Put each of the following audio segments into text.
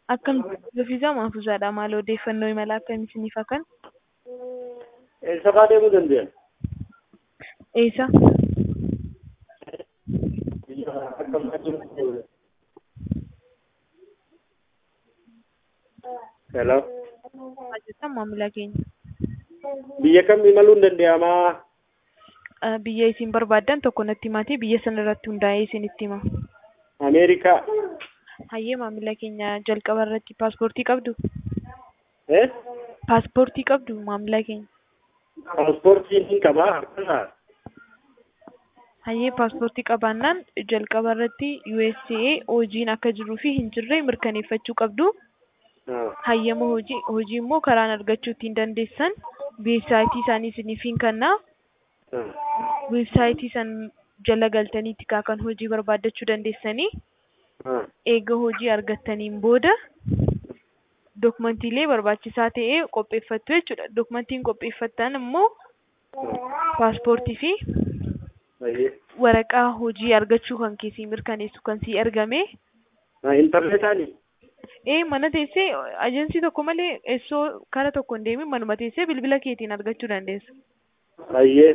Akkam fiizaa maafuusaadha maal odeeffannoo imala akkamii isiniif haa kennu? Eessa fa'aa deemuu dandeenya? Eessa? Biyya akkam jiru? Hello. Maal jettan maamila keenya? Biyya kam imaluun danda'amaa? Eh, Biyya isin barbaaddan tokko natti himaatii biyya sana irratti hundaa'ee isinitti hima. Ameerikaa. Hayyee maamila keenya jalqaba irratti paaspoortii qabdu? Eh? Paaspoortii qabdu maamila keenya? Paaspoortiin hin qabaa harkaa? Hayyee paaspoortii qabaannaan jalqaba irratti USA hojiin akka jiruu fi hin jirre mirkaneeffachuu qabdu. Hayyama hojii hojii immoo karaan argachuu ittiin dandeessan weebsaayitii isaanii isiniif hin kennaa. Weebsaayitii san jala galtaniitti kaa kan hojii barbaaddachuu dandeessanii. Eega hojii argattaniin booda dokumantiilee barbaachisaa ta'e qopheeffattu jechuudha. Dokumentiin qopheeffattan immoo paaspoortii fi waraqaa hojii argachuu kan keessii mirkaneessu kan sii ergame. Intarneetaanii? Ee mana teessee ajensii tokko malee eessoo kara tokko hin deemin manuma teessee bilbila keetiin argachuu dandeessa. Hayyee.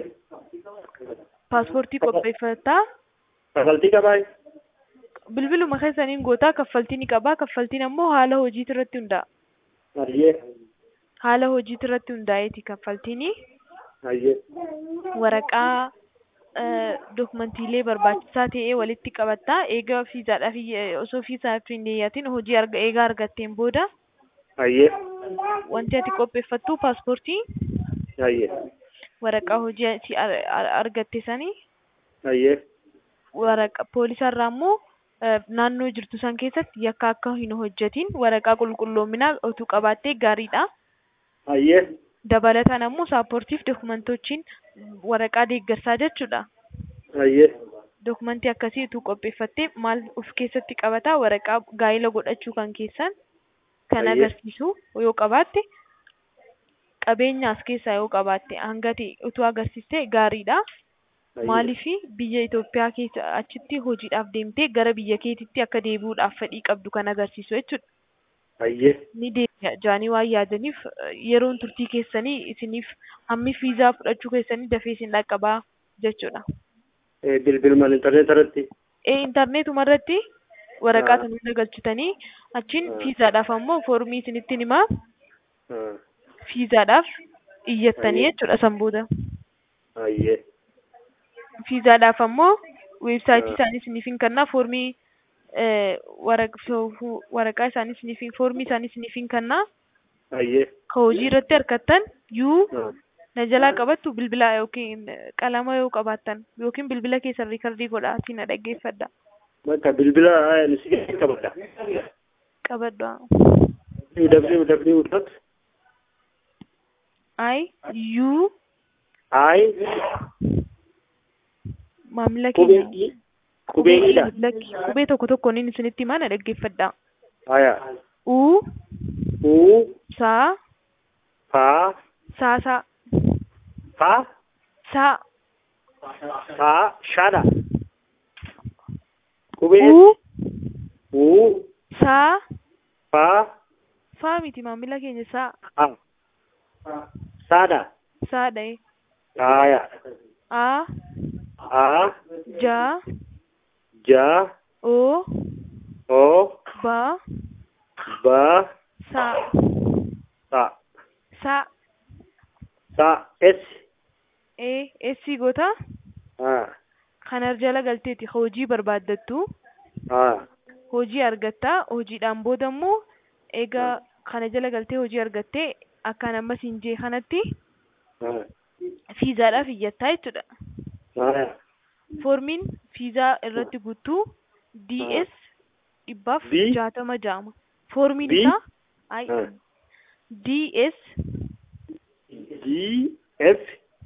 Paaspoortii qopheeffattaa Kaffaltii qabaa? bilbiluma keessaniin gootaa kaffaltii ni qabaa kaffaltiin ammoo haala hojiitu irratti hundaa'a. Hayyee. Haala hojiitu irratti hundaa'eeti kaffaltiini. Hayyee. Waraqaa dokumantiilee barbaachisaa ta'e walitti qabattaa eega fiizaadhaaf osoo fiizaaf hin dhiyyaatin hojii arga eegaa argatteen booda Hayyee. wanti ati qopheeffattu paaspoortii Hayyee. waraqaa hojii si ar- ar- argatte sanii Hayyee. waraqa poolisarraa immoo eh, naannoo jirtu san keessatti yakka akka hin hojjetin waraqaa qulqulloominaa utuu qabaattee gaariidha. Hayyee. Dabalataan ammoo saappoortiif dokumentochiin waraqaa deeggarsaa jechuudha. Hayyee. Dokumentii akkasii utuu qopheeffattee maal of keessatti qabataa waraqaa gaa'ila godhachuu kan keessan kan Hayyee. agarsiisu yoo qabaatte qabeenya as keessaa yoo qabaatte hanga ta'e utuu agarsiiste gaariidha. Maaliifi biyya Itoophiyaa keessa achitti hojiidhaaf deemtee gara biyya keetitti akka deebi'uudhaaf fedhii qabdu kan agarsiisu jechuudha. Hayyee. Ni deebi'a jaanii waan yaadaniif eh, yeroon turtii keessanii isiniif hammi fiizaa fudhachuu keessanii dafee isin dhaqqabaa jechuudha. Bilbilumaan intarneeta irratti? Ee intarneetuma irratti waraqaa Ah. sana hunda galchitanii achiin Ah. fiizaadhaaf ammoo foormii isinittiin himaa Ah. fiizaadhaaf iyyattanii Hayyee. jechuudha san booda. Hayyee. Fiizaadhaaf ammoo weebsaayitii Ah. isaanii isiniif hin kennaa foormii eh, waraq- fo- fu- waraqaa isaanii isiniif hin foormii isaanii isiniif hin kennaa Hayyee. ka hojii irratti argattan yuu Ah. na jalaa qabattu bilbila yookiin qalama yoo qabaattan yookiin bilbila keessan riikardii godhaa si na dhaggeeffadha Bakka bilbila si qabadha. qabadhu www dot i u i maamila qubee keenya i qubee idha. lakki qubee tokko tokkoon inni isinitti himaa na dhaggeeffadha Haya. u U saa fa saa saa fa saa fa shada. Qubee u u saa fa faa miti maamila keenya saa a sada. saa dha'e Haya. a A ja ja o o ba ba saa sa saa sa s e essi goota ha kanar jala galteeti hojii barbaaddattu ha hojii argattaa hojiidhaan booda immoo egaa kana jala galtee hojii argattee akkaan ammas hin jee kanatti ha fiizaadhaaf iyyattaa jechuudha. ha Foormiin fiizaa irratti guutuu DS dhibbaaf D? jaatama jaama. Foormiin D? isaa ay ha DS d f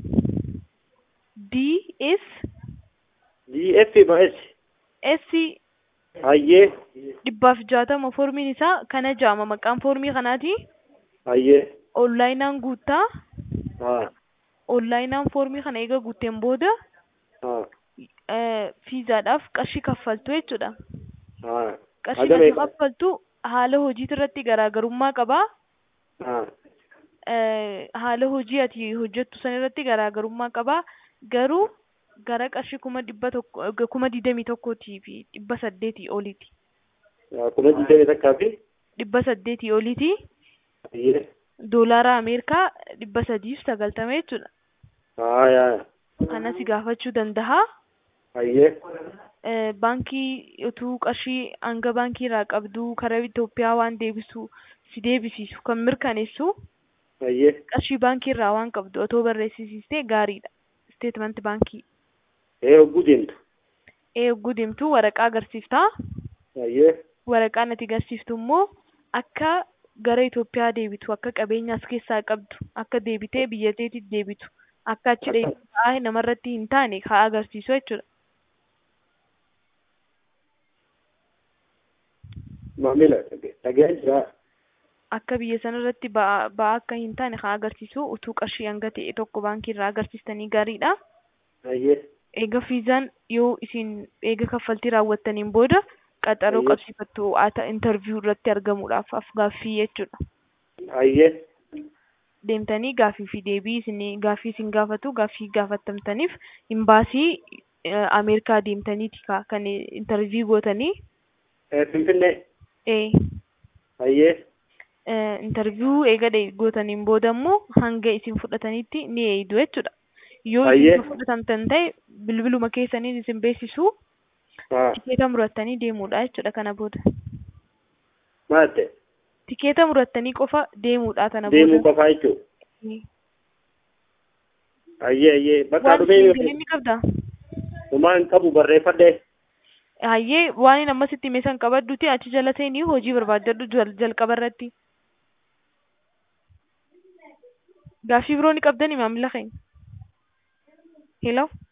DS d f ba s S hayyee dhibbaaf jaatama foormiin isaa kana jaama maqaan foormii kanaati. hayyee Onlaayinaan guuttaa ha onlaayinaan foormii kana eega guutteen booda ha fiizaadhaaf qarshii kaffaltu jechuudha. ha Qarshii Hagam kana eega? kaffaltu haala hojiitu irratti garaagarummaa qabaa. Ah. Eh, haala hojii ati hojjettu san irratti garaagarummaa qabaa. Garuu gara qarshii kuma dhibba tokko eh, kuma digdamii tokkootii fi dhibba saddeetii oliiti. Ah, Kuma digdamii takkaa fi Dhibba saddeetii oliiti. hayyee. Doolaara Ameerikaa dhibba sadii fi sagaltama jechuudha. Ah, yaa. Kana si gaafachuu danda'a. Hayyee. Eh, baankii utuu qarshii hanga baankii irraa qabduu karaa Itoophiyaa waan deebisu si deebisiisu kan mirkaneessu Hayyee. qarshii baankii irraa waan qabdu otoo barreessisiistee gaariidha. Steetmenti baankii. Ee hogguu deemtu. Ee yogguu deemtu waraqaa agarsiiftaa. Hayyee. Waraqaan ati agarsiiftu immoo akka gara Itoophiyaa deebitu akka qabeenya as keessaa qabdu akka deebitee biyya keetiitti deebitu akka achi dheebisaa namarratti hin taane haa agarsiisu jechuudha. Maamila dhaga'aa jira. akka biyya sanarratti ba'aa ba'aa akka hin taane haa agarsiisu utuu qarshii hanga ta'e tokko baankii irraa agarsiistanii gaariidha. Hayyee. Eega fiizaan yoo isin eega kaffaltii raawwattaniin booda qaxaroo Ayyo. qabsiifattu ata interviyuu irratti argamuudhaaf af gaaffii jechuudha. Hayyee. Deemtanii gaaffii fi deebii isin gaaffii isin gaafatu gaaffii gaafatamtaniif imbaasii eh, Ameerikaa deemtaniiti ka- kan interviyuu gootanii Ee Finfinnee. eh, Hayyee. eh, interviyuu eega de- gootaniin booda immoo hanga isin fudhatanitti ni eeydu jechuudha. Yoo Ayyee. isin fudhatamtan ta'e bilbiluma keessaniin isin beeksisu Ah. tikeeta murattanii deemuudha jechuudha kana booda. Maal ta'e? Tikeeta murattanii qofa deemuudha kana Deemuu booda. qofaa jechuudha. Eh. Hayyee hayyee. Bakka Waan dhufee isin galii ni qabdaa? Homaa hin qabu barreeffadhee. Hayyee waan inni ammasitti hime san qabadduuti achi jala seenii hojii barbaaddadhu jal- jalqaba irratti. Gaaffii biroo ni qabdanii maamila keenya. Hello.